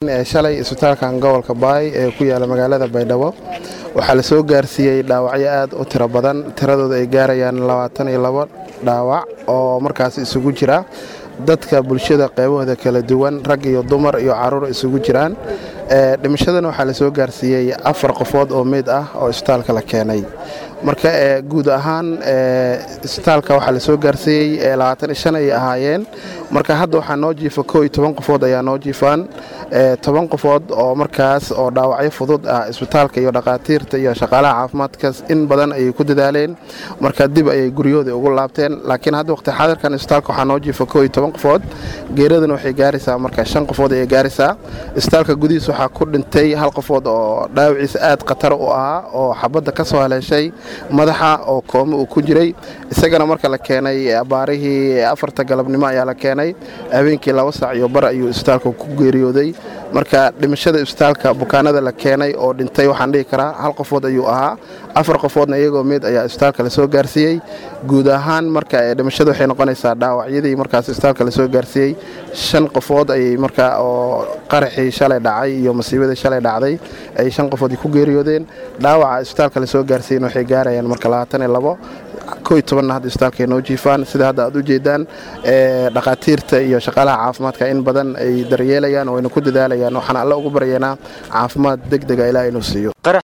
shalay isbitaalkan gobolka baay ee ku yaala magaalada baydhabo waxaa la soo gaarsiiyey dhaawacyo aad u tiro badan tiradooda ay gaarayaan labaatan iyo labo dhaawac oo markaas isugu jira dadka bulshada qeybahooda kala duwan rag iyo dumar iyo caruur isugu jiraan dhimashadana waxaa la soo gaarsiiyey afar qofood oo meyd ah oo isbitaalka la keenay marka guud ahaan isbitaalka waxaa la soo gaarsiiyey labaatan iyo shan ay ahaayeen marka hadda waxaa noo jiifa koo iyo toban qofood ayaa noo jiifaan toban qofood oo markaas oo dhaawacyo fudud ah isbitaalka iyo dhakhaatiirta iyo shaqaalaha caafimaadkaas in badan ayay ku dadaaleen marka dib ayay guryahooda ugu laabteen laakiin hadda waqti xaadirkan isbitaalka waxaa noo jiifa koo iyo toban qofood geeradana waxay gaaraysaa marka shan qofood ayay gaaraysaa isbitaalka gudihiis waxaa ku dhintay hal qofood oo dhaawaciisa aad khatar u ahaa oo xabadda ka soo haleeshay madaxa oo koome uu ku jiray isagana marka la keenay abaarihii afarta galabnimo ayaa la keenay habeenkii laba saac iyo bar ayuu isbitaalka ku geeriyooday marka dhimashada isbitaalka bukaanada la keenay oo dhintay waxaan dhihi karaa hal qofood ayuu ahaa afar qofoodna iyagoo meyd ayaa isbitaalka lasoo gaarsiiyey guud ahaan marka dhimashada waxay noqonaysaa dhaawacyadii markaas isbitaalka lasoo gaarsiiyey shan qofood ayay marka oo qaraxii shalay dhacay iyo masiibadii shalay dhacday ay shan qofood ku geeriyoodeen dhaawaca isbitaalka lasoo gaarsiiyen waxay gaarayaan marka labaatan iyo labo ko iyo tobanna hadda isbitaalka ay noo jiifaan sida hadda aad u jeedaan dhakhaatiirta iyo shaqaalaha caafimaadka in badan ay daryeelayaan oo ayna ku dadaalayaan waxaan alle ugu baryaynaa caafimaad deg dega ilaa inuu siiyo